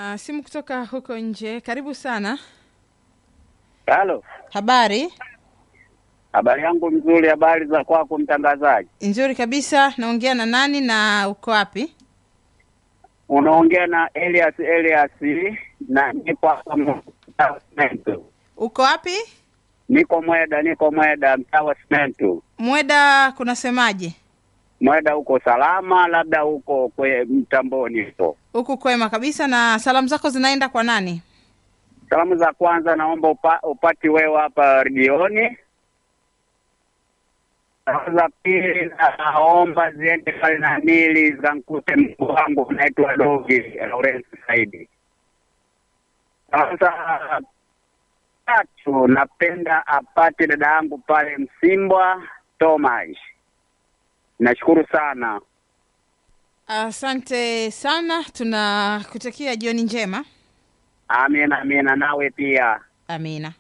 Uh, simu kutoka huko nje. Karibu sana. Halo, Habari habari yangu mzuri. Habari za kwako mtangazaji? nzuri kabisa. Naongea na nani na uko wapi? Unaongea na Elias Elias na niko hapa Mwendu. Uko wapi? Niko Mweda, niko Mweda, mtaa wa Simentu. Mweda kunasemaje? Mweda huko salama, labda huko kwe mtamboni huko. Huku kwema kabisa. Na salamu zako zinaenda kwa nani? Salamu za kwanza naomba upa, upati wewe hapa redioni. Salamu za pili naomba ziende pale na nili zikankute mkuu wangu unaitwa Dogi Lawrence Saidi. Salamu za tatu napenda apate dada yangu pale Msimbwa Thomas. Nashukuru sana. Asante sana, tunakutakia jioni njema. Amina, amina, nawe pia. Amina.